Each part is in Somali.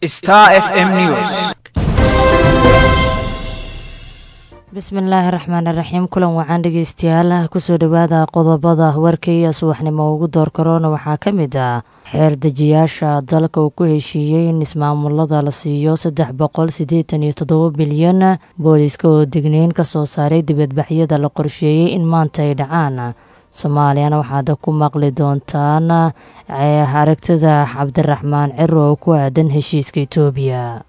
Star FM News. bismillaahi raxmaani raxiim kulan wacan dhegeystayaal kusoo dhowaada qodobada warkaiyo subaxnimo ugu door karoona waxaa ka mid ah xeer dejiyaasha dalka uu ku heshiiyey in ismaamulada la siiyo saddex boqol siddeetan iyo toddoba bilyan booliiska oo degneyn ka soo saaray dibadbaxyada la qorsheeyey in maanta ay dhacaan soomaaliyana waxaad ku maqli doontaan aragtida cabdiraxmaan ciro oo ku aadan heshiiska itoobiya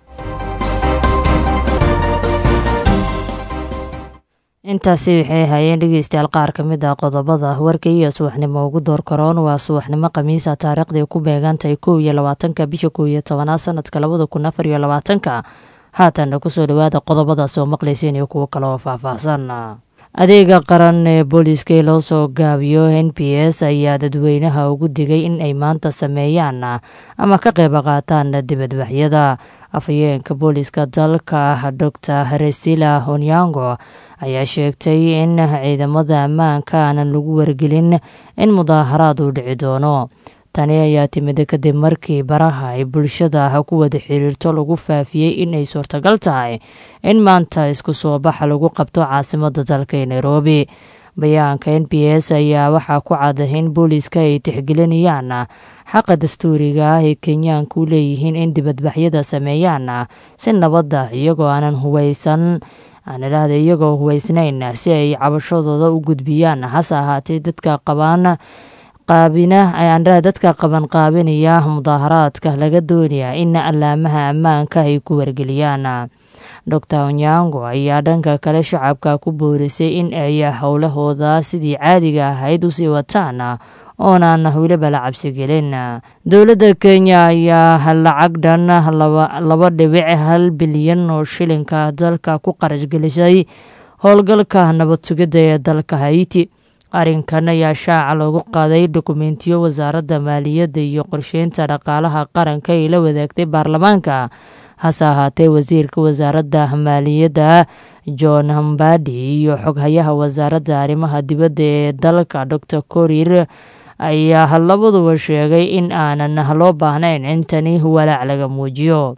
intaasi waxay hayeen dhegeystayaal qaar ka mid ah qodobada warka iyo subaxnimo ugu door karoon waa subaxnimo khamiisa taariikhday ku beegantahay kow iyo labaatanka bisha kow iyo tobanaad sanadka labada kun afar iyo labaatanka haatanna kusoo dhowaada qodobadaas oo maqlayseen iyo kuwo kale oo faahfaahsan adeega qaran ee booliiska ee loo soo gaabiyo n p s ayaa dadweynaha ugu digay in ay maanta sameeyaan ama ka qeyb qaataan dibadbaxyada afhayeenka booliiska dalka doctor resila honyango ayaa sheegtay in ciidamada ammaanka aanan lagu wargelin in mudaaharaad uu dhici doono tani ayaa timid kadib markii baraha ay bulshada ku wada xiriirto lagu faafiyey in ay suurtagal tahay in maanta isku soo baxa lagu qabto caasimada dalka ee nairobi bayaanka n p s ayaa waxaa ku cad in booliiska ay tixgelinayaan xaqa dastuuriga ah ee kenyaanka u leeyihiin in dibadbaxyada sameeyaan si nabadda iyagoo aanan huweysan aan idhaahda iyagoo huweysnayn si ay cabashadooda u gudbiyaan hase ahaatee dadka qabaan qaabina aandhaha dadka qaban qaabinaya mudaaharaadka laga doonaya in allaamaha ammaanka ay ku wargeliyaan doctor onyango ayaa dhanka kale shacabka ku boorisay in ay howlahooda sidii caadiga ahayd usii wataan oonaan weliba la cabsigelin dowladda kenya ayaa lacag dhan laba dhibic hal bilyan oo shilinka dalka ku qarashgelisay howlgalka nabad sugidda ee dalka haiti arrinkan ayaa shaaca loogu qaaday dokumentiyo wasaaradda maaliyadda iyo qorsheynta dhaqaalaha qaranka ay la wadaagtay baarlamaanka hase ahaatee wasiirka wasaaradda maaliyadda john hambadi iyo xoghayaha wasaaradda arrimaha dibadda ee dalka doctor korir ayaa labaduba sheegay in aanan loo baahnayn in tani walaac laga muujiyo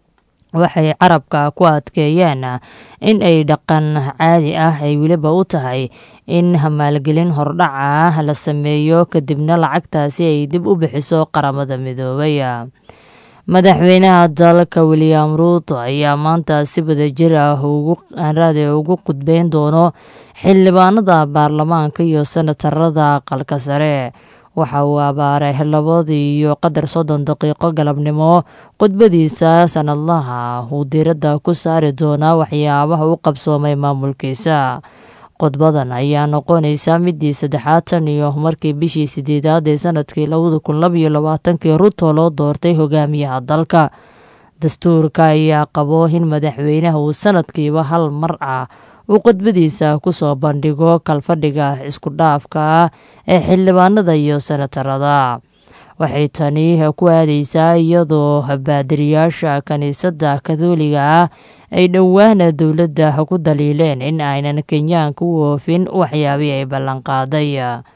waxay carabka ku adkeeyeen in ay dhaqan caadi ah ay weliba u tahay in maalgelin hordhaca ah la sameeyo kadibna lacagtaasi ay dib u bixiso qaramada midoobay madaxweynaha dalka william ruuto ayaa maanta si wadajir ah raade ugu qudbeyn doono xildhibaanada baarlamaanka iyo senatarada aqalka sare waxa uu abaaray labadii iyo qadar soddon daqiiqo galabnimo khudbadiisa sanadlaha uu diiradda ku saari doonaa waxyaabaha u qabsoomay maamulkiisa khudbadan ayaa noqonaysa midii saddexaad tan iyo markii bishii sideedaad ee sanadkii labada kun labaiyo labaatankii ruto loo doortay hogaamiyaha dalka dastuurka ayaa qabo in madaxweynaha uu sanadkiiba hal mar ah uu khudbadiisa kusoo bandhigo kalfadhiga isku dhaafka ah ee xildhibaanada iyo senatarada waxay tani ku aadeysaa iyadoo baadiriyaasha kiniisadda katholiga ah ay dhowaana dowladda ku daliileen in aynan kenyaanka u oofin waxyaabihii ay ballanqaaday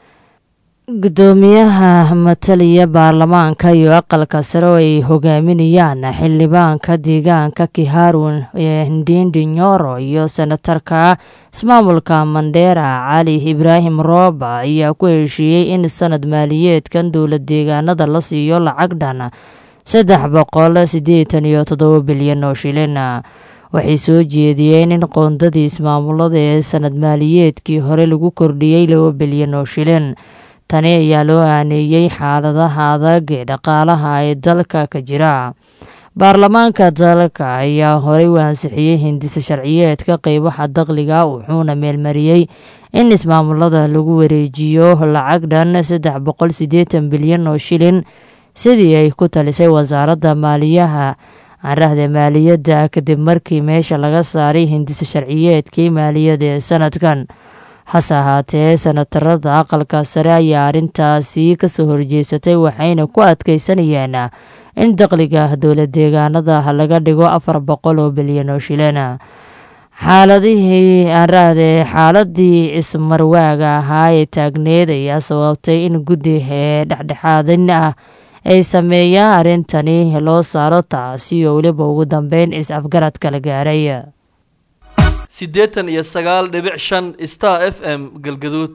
gudoomiyaha mataliya baarlamaanka iyo aqalka sare oo ay hogaaminayaan xildhibaanka deegaanka kiharun ee ndindi nyoro iyo senatarka ismaamulka mandheera cali ibraahim rooba ayaa ku heshiiyey in sanad maaliyeedkan dowlad deegaanada la siiyo lacag dhan saddex boqol siddeetan iyo toddoba bilyan oo shilin waxay soo jeediyeen in qoondadii ismaamulada ee sanad maaliyeedkii hore lagu kordhiyey laba bilyan oo shilin tani ayaa loo aaneeyey xaaladaha adag ee dhaqaalaha ee dalka ka jira baarlamaanka dalka ayaa horey u ansixiyey hindisa sharciyeedka qeybaha dakhliga wuxuuna meelmariyey in ismaamulada lagu wareejiyo lacag dhan saddex boqol siddeetan bilyan oo shilin sidii ay ku talisay wasaaradda maaliyaha carahda maaliyadda kadib markii meesha laga saaray hindisa sharciyeedkii maaliyadda ee sanadkan hase ahaatee senatarada aqalka sare ayaa arrintaasi kasoo horjeesatay waxayna ku adkeysanayeen in dakhliga dowlad deegaanada laga dhigo afar boqol oo bilyan oo shilin xaaladihii aanraade xaaladii ismarwaaga ahaa ee taagneed ayaa sababtay in guddi ee dhexdhexaadin ah ay sameeyaan arrintani loo saaro taasi oo weliba ugu dambeyn is-afgarad kala gaaray siddeetan iyo sagaal dhibic shan star f m galgaduud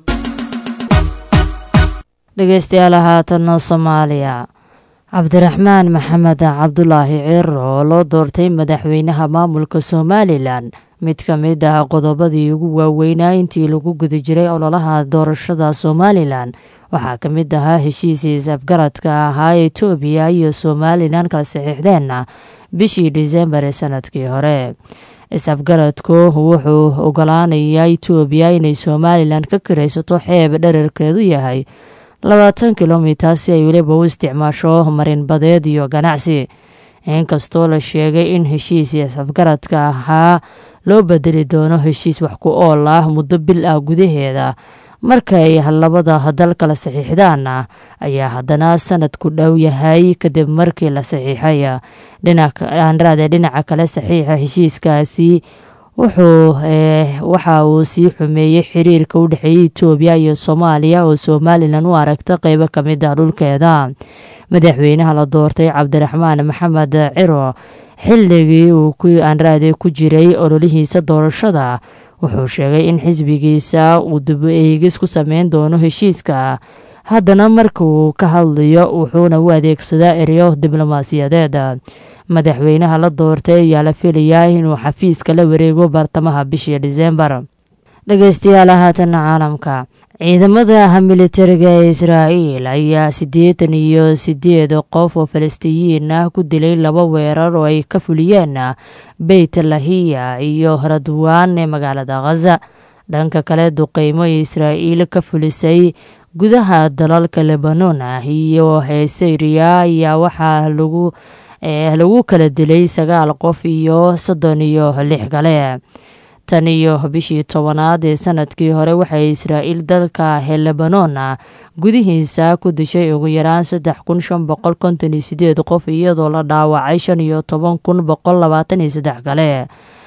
dhegeystayaal haatan soomaaliya cabdiraxmaan maxamed cabdulaahi ciro oo loo doortay madaxweynaha maamulka somalilan mid ka mid ah qodobadii ugu waaweynaa intii lagu guda jiray ololaha doorashada somalilan waxaa ka mid ahaa heshiisii is-afgaradka ahaa etoobiya iyo somalilan kala saxiixdeen bishii disembar ee sanadkii hore is-afgaradku wuxuu ogolaanayaa etoobiya inay somalilan ka kiraysato xeeb dherarkeedu yahay labaatan kilomitar si ay weliba u isticmaasho marinbadeed iyo ganacsi inkastoo la sheegay in heshiis is-afgaradka ahaa loo bedeli doono heshiis wax ku ool ah muddo bil ah gudaheeda markay labada dal kala saxiixdaan ayaa haddana sanad ku dhow yahay kadib markii la saxiixay dhinaanraade dhinaca kale saxiixa heshiiskaasi wuxuu waxa uu sii xumeeyey xiriirka u dhexeeyay etoobiya iyo soomaaliya oo somalilan u aragta qeybo ka mid ah dhulkeeda madaxweynaha la doortay cabdiraxmaan maxamed ciro xilligii uu aanraade ku jiray ololihiisa doorashada wuxuu sheegay in xisbigiisa uu dib eegis ku sameyn doono heshiiska haddana marka uu ka hadlayo wuxuuna u adeegsadaa ereyo diblomaasiyadeed madaxweynaha la doortay ayaa la filayaa inuu xafiiska la wareego bartamaha bishii disembar dhegeystayaal haatan caalamka ciidamada militariga ee israa'iil ayaa siddeetan iyo sideed qof oo falastiyiin ah ku dilay laba weerar oo ay ka fuliyeen beyt lahiya iyo radwaan ee magaalada khaza dhanka kale duqeymo israa'iil ka fulisay gudaha dalalka lebanon ah iyo syriya ayaa waxaa lagu lagu kala dilay sagaal qof iyo soddon iyo lix kale tan iyo bishii tobanaad ee sanadkii hore waxay israa'iil dalka lebanon gudihiisa ku dishay ugu yaraan saddex kun shan boqol konton iyo sideed qof iyadoo la dhaawacay shan iyo toban kun boqol labaatan iyo saddex kale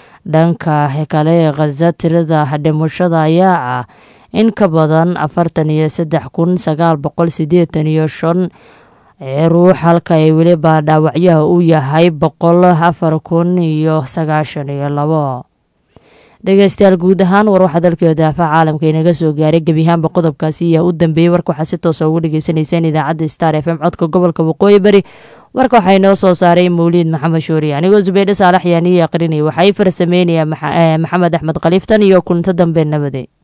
dhanka kale khaza tirada dhimashada ayaa ah in ka badan afartan iyo saddex kun sagaal boqol sideetan iyo shan ee ruux halka ay weliba dhaawacyaha uu yahay boqol afar kun iyo sagaashan iyo labo dhegeystayaal guud ahaan war waxaa dalkio daafaha caalamka inaga soo gaaray gebiyahaanba qodobkaasi ayaa u dambeeyey warka waxaa si toosa ugu dhegeysaneyseen idaacadda star f m codka gobolka waqooyi bari warka waxaa inoo soo saaray mawliid maxamed shuuri anigoo zubeydhe saalax yaaniyo aqrinay waxaa ii farsameynaya maxamed axmed khaliiftan iyo kunto dambe nabade